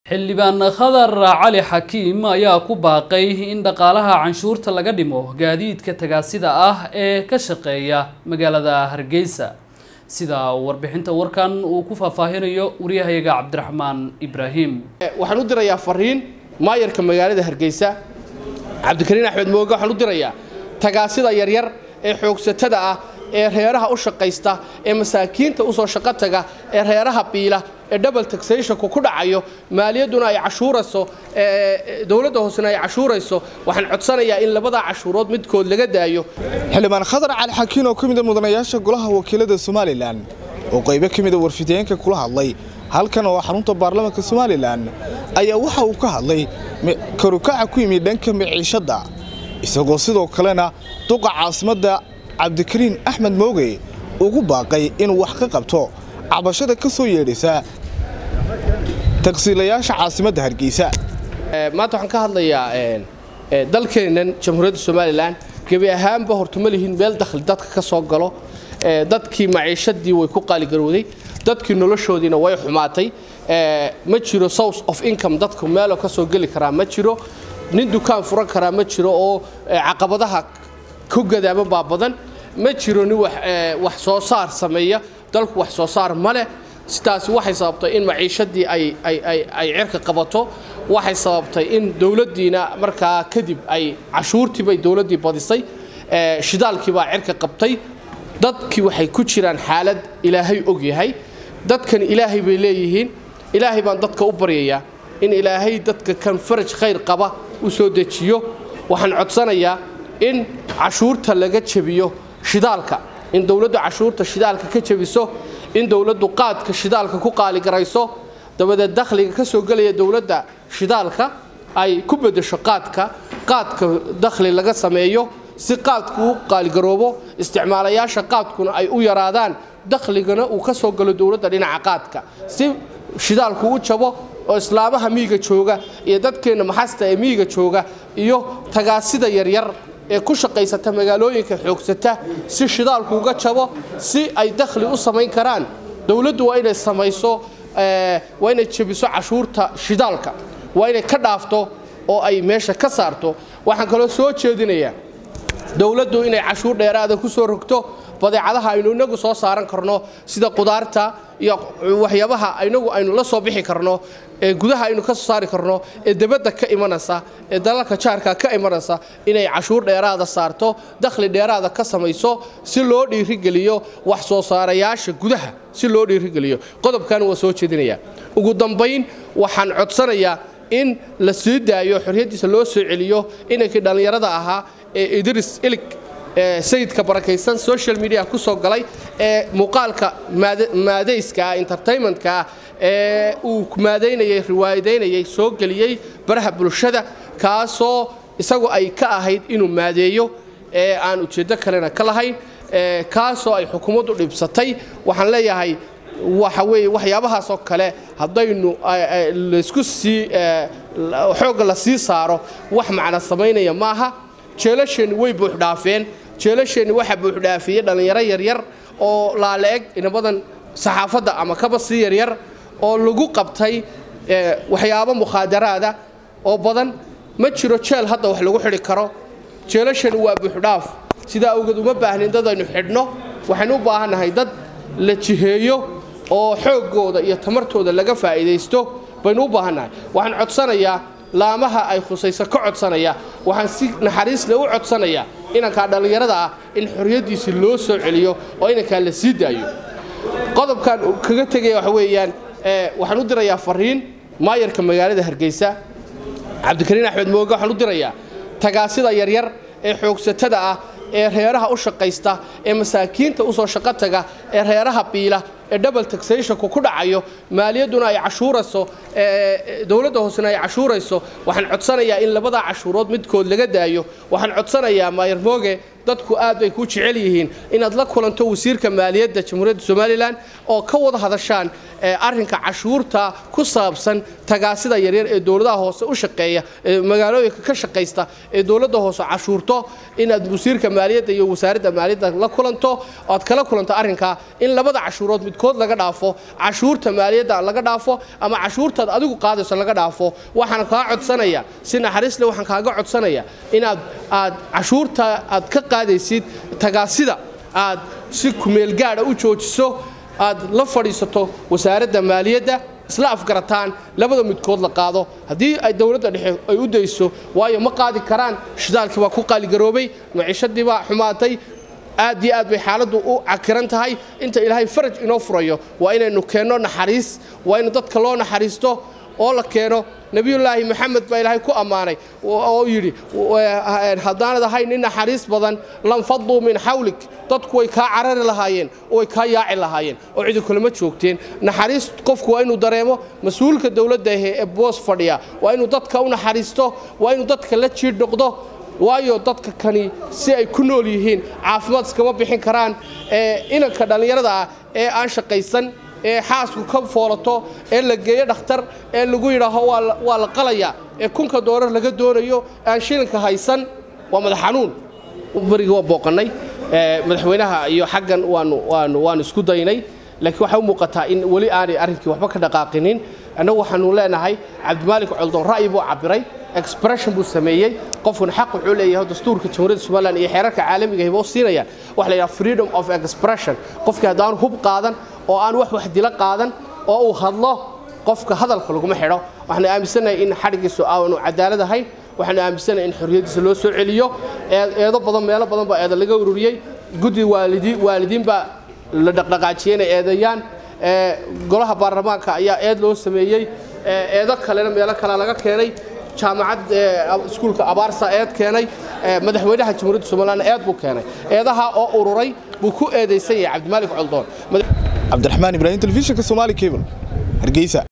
xildhibaan khadar cali xakiim ayaa ku baaqay in dhaqaalaha canshuurta laga dhimo gaadiidka tagaasida ah ee ka shaqeeya magaalada hargeysa sida warbixinta warkan uu ku faahfaahinayo waryahayaga cabdiraxmaan ibraahim waxaan u dirayaa fariin maayarka magaalada hargeysa cabdikariin axmed mooge waxaan u dirayaa tagaasida yaryar ee xoogsatada ah ee reeraha u shaqaysta ee masaakiinta usoo shaqo taga ee reeraha biila ee double taxationku ku dhacayo maaliyadduna ay cashuurayso dowladda hoosena ay cashuurayso waxaan codsanayaa in labadaa cashuurood midkood laga daayo xildhibaan khadar cali xakiin oo ka mid a mudanayaasha golaha wakiilada somalilan oo qaybo ka mida warfideenka kula hadlay halkan oo xarunta baarlamaanka somalilan ayaa waxa uu ka hadlay karukaca ku yimid dhanka miciishadda isagoo sidoo kalena duqa caasimadda cabdikariin axmed mooge ugu baaqay inuu wax ka qabto cabashada ka soo yeedhaysa tagsiilayaasha caasimadda hargeysa maanta waxaan ka hadlayaa dalkeennan jamhuuriyadda somalilan gebi ahaanba horta ma lihin meel dakhli dadka ka soo galo dadkii maciishadii way ku qaaligarowday dadkii noloshoodiina way xumaatay ma jiro source of income dadku meeloo ka soo geli karaa ma jiro nin dukaan furan karaa ma jiro oo caqabadaha ku gadaama baa badan ma jiro nin wax soo saar sameeya dalku wax soo saar ma leh sidaasi waxay sababtay in maciishadii ay cirka qabato waxay sababtay in dowladdiina markaa kadib ay cashuurtiibay dowladdii badisay shidaalkiibaa cirka qabtay dadkii waxay ku jiraan xaalad ilaahay og yahay dadkan ilaahay bay leeyihiin ilaahay baan dadka u baryayaa in ilaahay dadka kan faraj khayr qaba u soo dejiyo waxaan codsanayaa in cashuurta laga jebiyo shidaalka in dowladdu cashuurta shidaalka ka jebiso in dowladdu qaadka shidaalka ku qaaligarayso dabadeed dakhliga ka soo gelaya dowladda shidaalka ay ku beddesho qaadka qaadka dakhli laga sameeyo si qaadku u qaaligaroobo isticmaalayaasha qaadkuna ay u yaraadaan dakhligana uu ka soo galo dowladda dhinaca qaadka si shidaalku u jabo oo islaamaha miyiga jooga iyo dadkeenna maxasta ee miyiga jooga iyo tagaasida yaryar ee ku shaqaysata magaalooyinka xoogsata si shidaalku uga jabo si ay dakhli u samayn karaan dowladdu waa inay samayso waa inay jebiso cashuurta shidaalka waa inay ka dhaafto oo ay meesha ka saarto waxaan kaloo soo jeedinayaa dowladdu inay cashuur dheeraada ku soo rogto badeecadaha aynu inagu soo saaran karno sida qudaarta iyo waxyaabaha inagu aynu la soo bixi karno ee gudaha aynu ka soo saari karno ee debadda ka imanaysa ee dalalka jaarka ka imanaysa inay cashuur dheeraada saarto dakhli dheeraada ka samayso si loo dhiirigeliyo wax soo saarayaasha gudaha si loo dhiirigeliyo qodobkan waa soo jeedinayaa ugu dambayn waxaan codsanayaa in la sii daayo xorriyaddiisa loo soo celiyo inankii dhallinyarada ahaa ee idris ilig sayidka barakaysan social media ku soo galay ee muuqaalka maadayska ah entertainmentka ah ee uu maadaynayay riwaayadaynayay soo geliyey baraha bulshada kaasoo isagu ay ka ahayd inuu maadeeyo ee aan ujeeddo kalena ka lahayn kaasoo ay xukuumaddu dhibsatay waxaan leeyahay waxa weeye waxyaabahaasoo kale haddaynu laysku sii xoogga la sii saaro wax macna samaynaya maaha jeelasheenni way buuxdhaafeen jeelasheenni waxaa buuxdhaafiyey dhallinyaro yaryar oo laala-eg inabadan saxaafadda ama kaba sii yaryar oo lagu qabtay waxyaabo mukhaadaraada oo badan ma jiro jeel hadda wax lagu xidhi karo jeelasheenni waa buuxdhaaf sidaa awgeed uma baahnin dad aynu xidhno waxaynu u baahannahay dad la jiheeyo oo xooggooda iyo tamartooda laga faa'iidaysto baynu u baahannahay waxaan codsanayaa laamaha ay khusayso ka codsanaya waxaan si naxariisle u codsanayaa inankaa dhallinyarada ah in xorriyaddiisii loo soo celiyo oo inankaa la sii daayo qodobkan kaga tegaya waxa weeyaan waxaan u dirayaa fariin maayarka magaalada hargeysa cabdikariin axmed mooge waxaan u dirayaa tagaasida yaryar ee xoogsatada ah ee reeraha u shaqaysta ee masaakiinta usoo shaqo taga ee reeraha biila ee double taxationku ku dhacayo maaliyadduna ay cashuurayso dowladda hoosena ay cashuurayso waxaan codsanayaa in labadaa cashuurood midkood laga daayo waxaan codsanayaa maayar mooge dadku aad bay ku jecel yihiin inaad la kulanto wasiirka maaliyadda jamhuuriyadda somalilan oo ka wada hadashaan arrinka cashuurta ku saabsan tagaasida yaryar ee dowladaha hoose u shaqeeya ee magaalooyinka ka shaqaysta ee dowladda hoose cashuurto inaad wasiirka maaliyadda iyo wasaaradda maaliyadda la kulanto oad kala kulanto arrinkaa in labada cashuurood midkood laga dhaafo cashuurta maaliyadda laga dhaafo ama cashuurtaad adigu qaadayso laga dhaafo waxaan kaa codsanaya si naxariis leh waxaan kaaga codsanaya inaad aad cashuurta aad ka qaadaysid tagaasida aad si kumeelgaadha u joojiso aad la fadhiisato wasaaradda maaliyadda isla afgarataan labada midkood la qaado haddii ay dowladda dhexe ay u dayso waayo ma qaadi karaan shidaalkii baa ku qaaligaroobay maciishadii baa xumaatay aad iyo aad bay xaaladdu u cakiran tahay inta ilaahay faraj inoo furayo waa inaynu keenno naxariis waa in dadka loo naxariisto oo la keeno nebiyullaahi maxamed baa ilaahay ku ammaanay oo yidhi haddaanad ahayn nin naxariis badan lanfaduu min xawlik dadku way kaa carari lahaayeen oo way kaa yaaci lahaayeen oo cidi kulama joogteen naxariis qofku waa inuu dareemo mas-uulka dowladda ahe ee boos fadhiya waa inuu dadka u naxariisto waa inuu dadka la jiidh noqdo waayo dadka kani si ay ku nool yihiin caafimaad iskama bixin karaan inanka dhallinyarada ah ee aan shaqaysan ee xaasku ka foolato ee la geeyo dhakhtar ee lagu yidhaaho waa la qalayaa ee kunka doolar laga doonayo aan shilinka haysan waa madax xanuun berigii waa booqannay madaxweynaha iyo xaggan waanu waanu waanu isku daynay laakiin waxay u muuqataa in weli aanay arrinkii waxba ka dhaqaaqinin annagu waxaanu leenahay cabdimaalik coldoon ra'yi buu cabiray expression buu sameeyey qofkuna xaq wuxuu leeyahay dastuurka jamhuuriyadda somaliland iyo xeerarka caalamiga hibo siinayaan waxa la yidhaha freedom of expression qofkii haddaanu hub qaadan oo aan wax wax dilo qaadan oo uu hadlo qofka hadalka laguma xidho waxaanu aaminsanahay in xadhigiisu aanu cadaalad ahayn waxaanu aaminsanahay in xorriyaddiisa loo soo celiyo eedo badan meelo badan baa eeda laga ururiyey guddi waalidiin baa la dhaqdhaqaajiyey inay eedeeyaan golaha baarlamaanka ayaa eed loo sameeyey eedo kalena meelo kale laga keenay jaamacad iskuulka abaarsa eed keenay madaxweynaha jamhuuriyadda somaliland eed buu keenay eedaha oo ururay buu ku eedaysan yahay cabdimaalik coldoon cabdiraxmaan ibraahim telefishinka somaali cable hargeysa